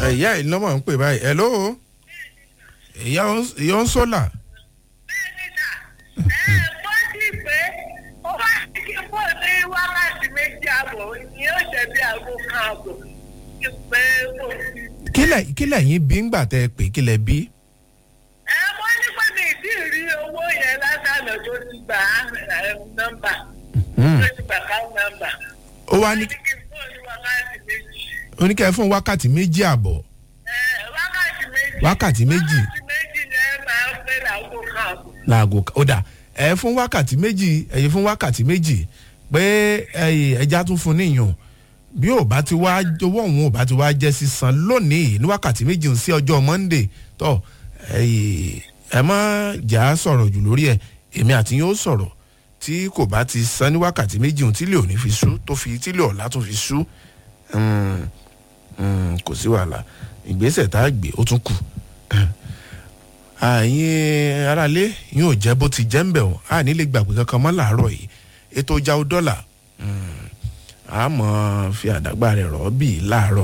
ìyá yìí lọ́mọ ń pè báyìí hello ìyá ń sọ́là. bọ́sì pé ó bá ti kí pọ̀ ní wákàtí méjì àbọ̀ ni yóò ṣe bí aago kan àbọ̀ kí pé kò sí. kílẹ̀ kílẹ̀ yín bí ńgbà tẹ́ ẹ pè kílẹ̀ bí. ẹ wọ́n ní pé mi ìdí rí owó yẹn lásàlọ tó ti gbà á nọ́mbà tó ti gbà ká nọ́mbà. ó wá ní ní kí n pọ̀ ní wákàtí méjì. oníkẹ́ fún wákàtí méjì àbọ̀ ẹ wákàtí méjì. Wákàtí méjì. wákàtí méjì ni ẹ máa ń pè láago kan àbọ̀. láago ó dà ẹ fún wákàtí méjì ẹ̀yin fún wákàtí méjì pé ẹ̀yin ẹja tún fún níyàn bí ò bá ti wá owó òun ò bá ti wá jẹ́ sísan lónìí ní wákàtí méjì sí ọjọ́ monday tó ẹ̀yin ẹ má jà á sọ̀rọ̀ jù lórí ẹ̀ èmi àti yóò sọ̀rọ̀ tí kò bá ti san ní wákàtí méjì ohun tí lè òní fi sú tó fi tí lè ọ̀la tó fi sú mm, mm, kò sí wàhálà ìgbésẹ̀ tá a gbé ó tún kù àyìn aráalé yóò jẹ́ bó ti jẹ́ ń bẹ̀ wọ́n a nílé gbàgbé kankan mọ́ làárọ̀ yìí ètò ìjà dọ́là àmọ́ fi àdágbà rẹ̀ rọ̀ bí láàárọ̀